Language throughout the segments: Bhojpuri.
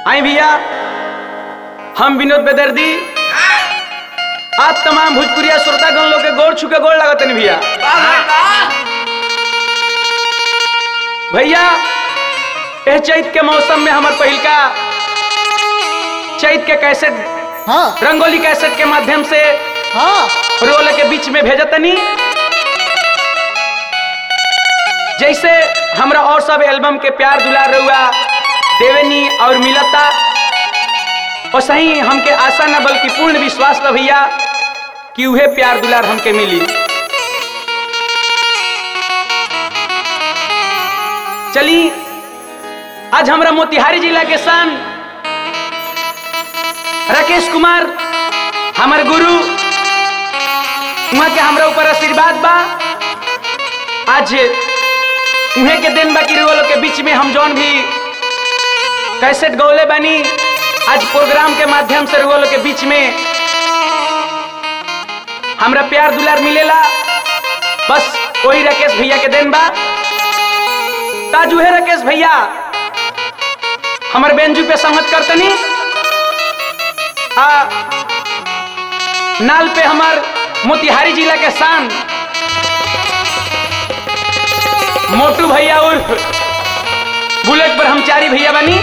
आई भैया हम विनोद बेदर्दी आप तमाम भोजपुरिया श्रोतागण लोग के गोड़ छुके गोड़ लगतन भैया भैया एह चैत के मौसम में हमार पहिलका चैत के कैसेट हाँ रंगोली कैसेट के माध्यम से हाँ रोल के बीच में भेजतनी जैसे हमरा और सब एल्बम के प्यार दुलार रहुआ देवेनी और मिलता और सही हमके आशा न बल्कि पूर्ण विश्वास बा भैया कि उहे प्यार दुलार हमके मिली चली आज हमरा मोतिहारी जिला के सन राकेश कुमार हमर गुरु वहाँ के हमरा ऊपर आशीर्वाद बा आज उहे के दिन बाकी रुआ लोग के बीच में हम जौन भी कैसेट गौले बनी आज प्रोग्राम के माध्यम से रुआ लोग के बीच में हमरा प्यार दुलार मिलेला बस वही राकेश भैया के दिन बा ताज उहे राकेश भैया हमर बेंजू पे संगत करतनी आ नाल पे हमार मोतिहारी जिला के शान मोटू भैया उर्फ बुलेट पर हम चारी भैया बनी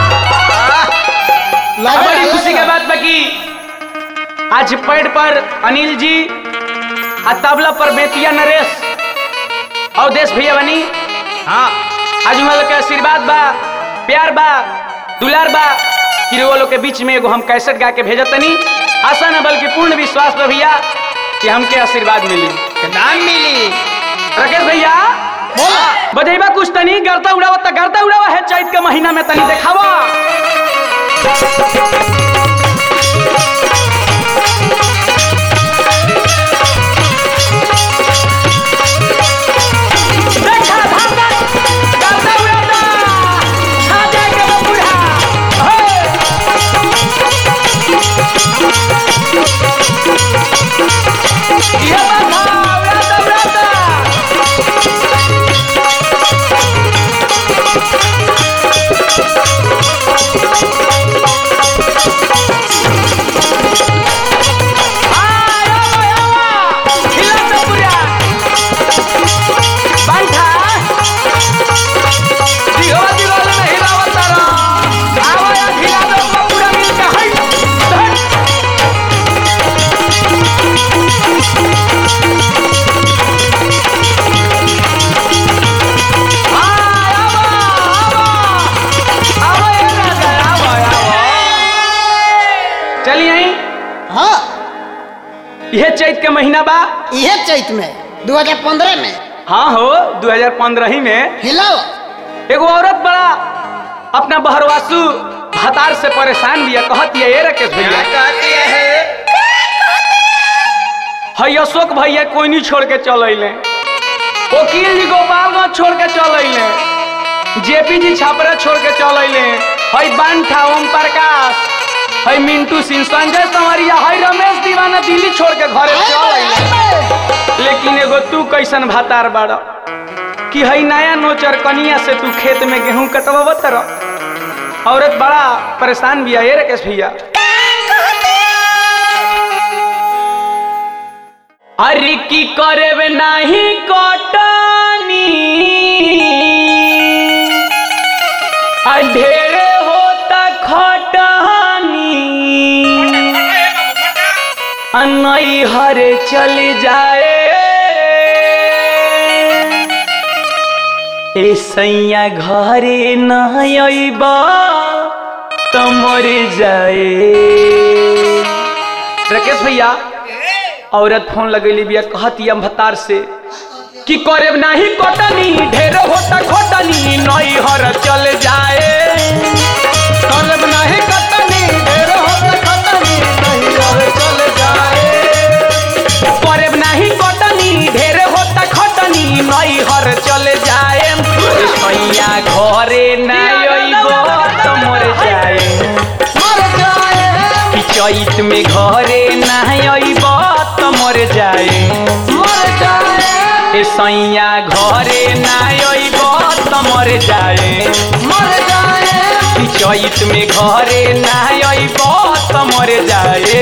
लगा बड़ी खुशी के लगा। बात बा कि आज पैड पर अनिल जी आ तबला पर बेतिया नरेश और देश भैया बनी हाँ आज हम लोग के आशीर्वाद बा प्यार बा दुलार बा कि वो लोग के बीच में एगो हम कैसेट गा के भेजतनी आशा न बल्कि पूर्ण विश्वास बा भैया कि हमके आशीर्वाद मिली नाम मिली राकेश भैया बोला बजेबा कुछ तनी गरता उड़ावा त गरता उड़ावा है चैत के महीना में तनी देखावा देखा धागा, गरता उड़ाता, छा जाएगा वो बूढ़ा। हे! ये बात था, उड़ाता, उड़ाता। चलिए आई हाँ यह चैत के महीना बा यह चैत में 2015 में हाँ हो 2015 ही में हिलाओ एगो औरत बड़ा अपना बहरवासु भतार से परेशान भी है कहती है ये राकेश क्या भैया कहती है हई अशोक भैया कोई नहीं छोड़ के चल अले वकील जी गोपालगंज छोड़ के चल अले जेपी जी छापरा छोड़ के चल अले हई बांठा ओम प्रकाश हई मिंटू सिंह संजय संवरिया हई रमेश दीवाना दिल्ली छोड़ के घरे चल अले लेकिन एगो तू कैसन भातार बाड़ कि हई नया नोचर कनिया से तू खेत में गेहूं कटवा तर औरत बड़ा परेशान भी है ये राकेश भैया अरे की करे नाही कटनी आ ढेरे होता खटनी आ नई हरे चल जाए ए सैया घरे न अइबा त मर जाए राकेश भैया औरत फोन लगैली बिया कहती हम भतार से कि करे नाही कटनी ढेर होता खटनी नई हर चल जाए करब नाही कटनी ढेर होता खटनी नई हर चल जाए करब नाही कटनी ढेर होता खटनी नई हर चल जाए सैया घरे नहीं अइबो त मर जाए मर जाए कि चैत में घरे नहीं अइब त मर जाए मर जाए ए सैया घरे नहीं अइब त मर जाए मर जाए कि चैत में घरे ना अइब त मर जाए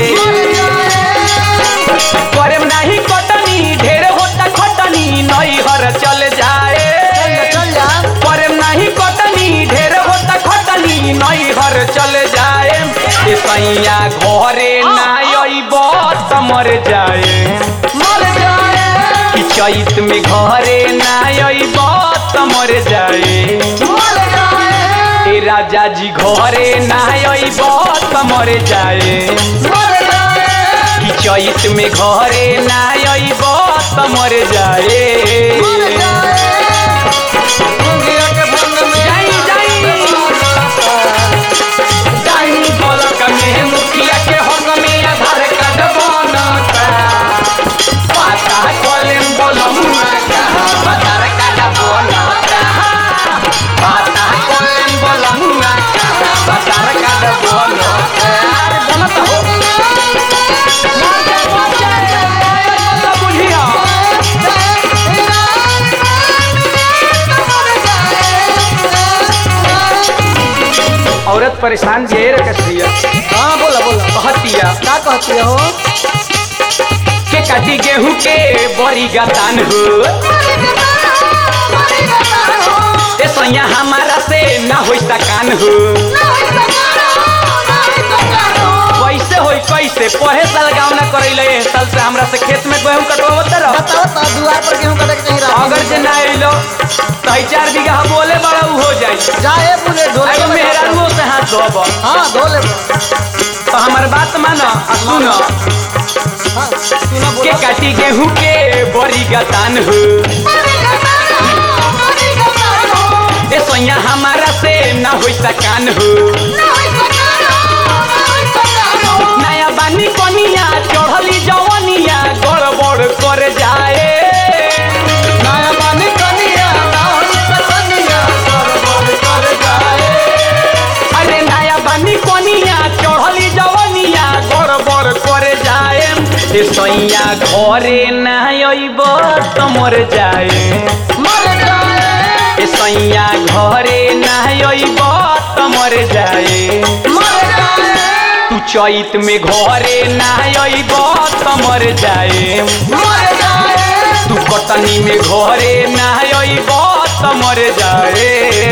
करे नाही कटनी ढेर होता खटनी नैहर चल जाए चल जा करे नाही कटनी ढेर होता खटनी नैहर चल जाए ए सैया घरे ना अइब त मर जाए मर जाए कि चैत में घरे ना अइब त मर जाए मर जाए ए राजा जी घरे ना अइब त मर जाए मर जाए कि चैत में घरे ना अइब त मर जाए मर जाए मुंगिया के भंग में जाई जाई जाई बोलक में मुखिया के हक में आधार कार्ड बनता पाता कॉलेम बोलमुआ का आधार कार्ड बनता पाता कॉलेम बोलमुआ का आधार कार्ड बनता बनता हो तो बुझिया औरत परेशान जे रखत दिया हाँ बोला बोला कहतिया क्या कहती हो के काटी गेहूं के बड़ी गतान हो ए सैया हमारा से ना होई सकान हो कैसे होई कैसे पढ़े साल गाँव ना करैले एह साल से हमरा से खेत में गेहूं कटवावत रह बताओ तो दुआर पर गेहूं कटे के नहीं रहा अगर जे ना अइलो तो चार बीघा बोले बड़ा उ हो जाई जाए बुले धो एगो मेहरानुओ से हाथ धोब हाँ धो ले तो हमार बात मानो आ सुनो हाँ सुना के बोला काटी गेहूं के बड़ी गतान हो ए सैया हमारा से ना होई सकान हो नया बानी कनिया चढ़ली जवनिया गड़बड़ कर जाए नया पानी कनिया नाहन से कनिया गड़बड़ कर जाए अरे नया बानी कनिया चढ़ली जवनिया गड़बड़ कर जाए ए सैया घरे ना अइब त मर जाए मर जाए ए सैया घरे ना अइब त मर जाए मर जाए तू चैत में घरे ना अइब त मर जाए मर जाए तू कटनी में घरे ना अइब त मर जाए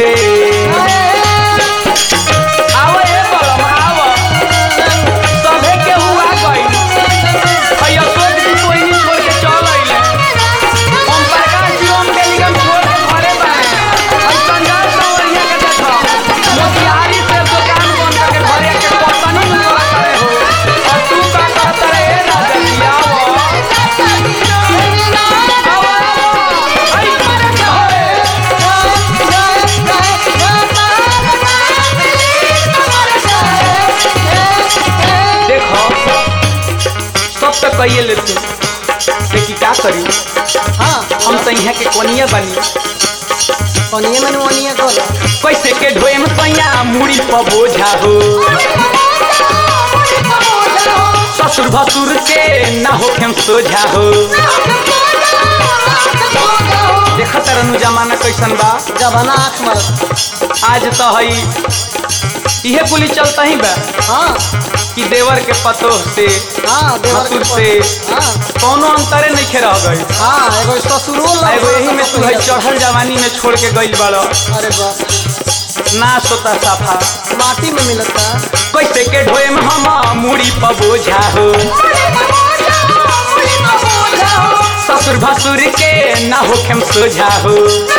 आव ए बलम आव सभे के हुआ गइल अय अशोक जी कोई नहीं छोड़ के चल अइले हम प्रकाश जी ओम के निगम छोड़ के घरे बाए हम संजाल सवरिया के देखो मोतिहारी से दुकान बंद करके घरे के कटनी में तोरा करे हो और तू का कहत रे ए राजा जी आव आव आई देखो सब तो कहिए लेते लेकिन क्या करी हाँ हम तो यहाँ के कोनिया बनी पनिया में वनिया कर कैसे के ढोए में सैया मुड़ी पर बोझा हो ससुर भसुर के ना हो खेम सोझा हो देखत रहनु जमाना कैसन बा जबाना आँख मार आज तो हई इहे कुली चलता ही बा हाँ कि देवर के पतोह से हाँ देवर के ससुर से हाँ कोनो अंतरे नहीं रह गई हाँ एगो ससुरो आ एगो यही में तू है चढ़ल जवानी में छोड़ के गइल बड़ अरे बाप ना सोता साफा माटी में मिलता कैसे के ढोए में हम मुड़ी पर बोझा हो ससुर भसुर के ना होखेम सोझा हो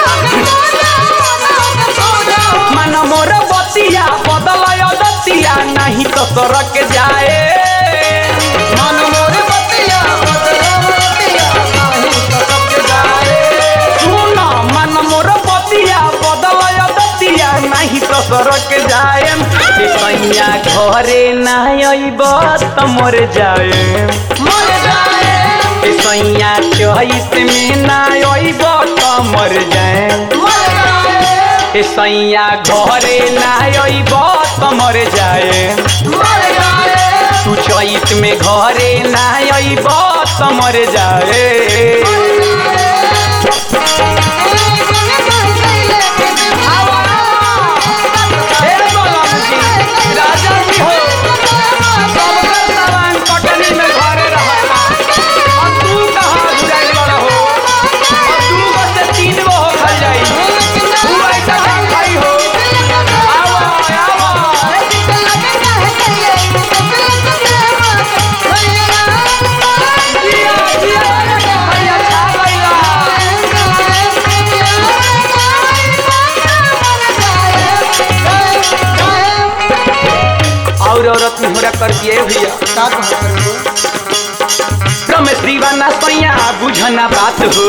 मन मोर बतिया बदल दतिया नहीं तो सड़क जाए मन मोरे बतिया बदला बतिया नाही तो सबके जाए सुन मन मोर बतिया बदल दतिया नहीं तो सड़क जाए ए सैया घरे ना अइब त मर जाए मर जाए ए सैया चहित में ना अइब त मर जाए मर जाए ए सैया घरे ना अइब त मर जाए मर जाए तू चैत में घरे ना अइब त मर जाए ए औरत निहोरा कर दिए भैया का कहत रे रमेश दीवाना सैया बुझना बात हो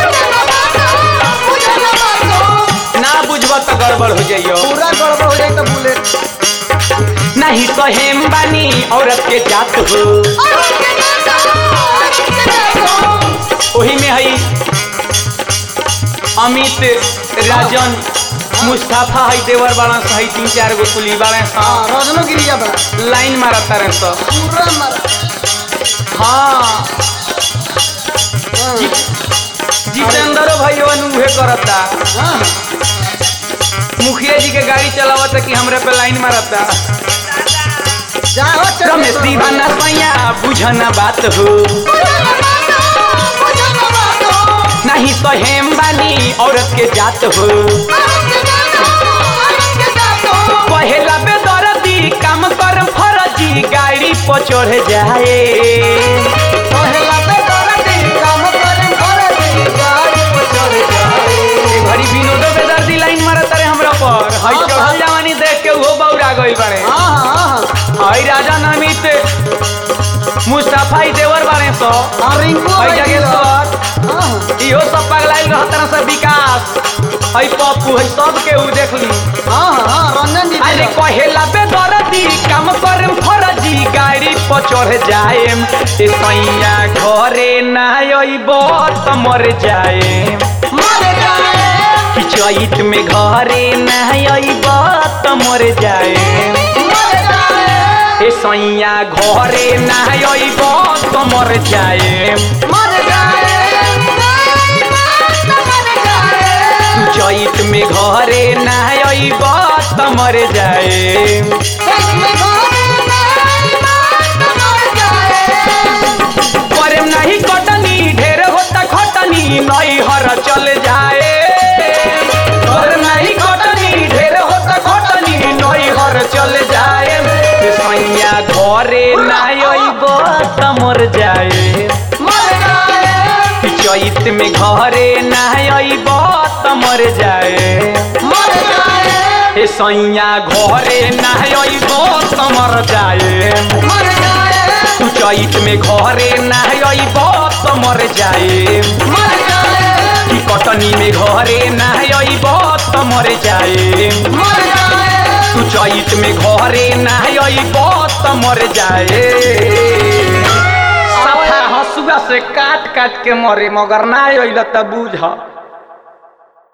ना बुझब तो गड़बड़ हो जाइयो पूरा गड़बड़ हो जाए तो बुलेट नहीं सहेम बानी औरत के जात हो वही में है अमित राजन मुस्ताफा है देवर बाड़ा से है तीन चार गो कुली बाड़े हाँ रजनो गिरिया बड़ा लाइन मारा तारे सब पूरा मारा हाँ जितेंद्र भैया उहे करता हाँ मुखिया जी के गाड़ी चलावता कि हमरे पे लाइन मारता जाओ चल रमेश दीवाना सैया बुझना बात हो नहीं सहेम बानी औरत के जात हो पहला बेदर्दी काम कर फरजी गाड़ी पर चढ़ जाए पहला पे करती काम करे करती गाड़ी पे चढ़ जाए घड़ी विनोद बेदर्दी लाइन मारता रे हमरा पर हई हाँ, चढ़ल जवानी देख के वो बौरा गइल बाड़े हाँ हाँ हाँ हई राजा नमित मुस्ताफा ही देवर बाड़े सो हाँ रिंकू हई बैठी जगह रह। सर हाँ हाँ इहो सब पगलाइल रहता से विकास हई पप्पू हई सब के उ देख ली हाँ हाँ रंजन जी अरे कहेला बेदर्दी काम कर फरजी गाड़ी पर चढ़ जाएम ए सैया घरे ना अइब त मर जाएम मर जाए कि चैत में घरे ना अइब त मर जाएम मर जाए ए सैया घरे ना अइब त मर जाएम मर जाए मर जाए चैत में घरे ना अइब त मर जाएम इसमें घोड़े नहीं मात मर जाए प्रेम नहीं कटनी ढेर होता खटनी नई हर चल जाए प्रेम नहीं कटनी ढेर होता खटनी नई हर चल जाए ए सैया घरे नहीं अइब त मर जाए मर जाए चैत में घरे नहीं अइब त मर जाए मर जाए ए सैया घरे नहीं अइब त मर जाए मर जाए तू चैत में घरे नहीं अइब त मर जाए मर जाए कि कटनी में घरे नहीं अइब त मर जाए मर जाए तू चैत में घरे नहीं अइब त मर जाए सफा हसुआ से काट काट के मरे मगर ना अइल त बूझ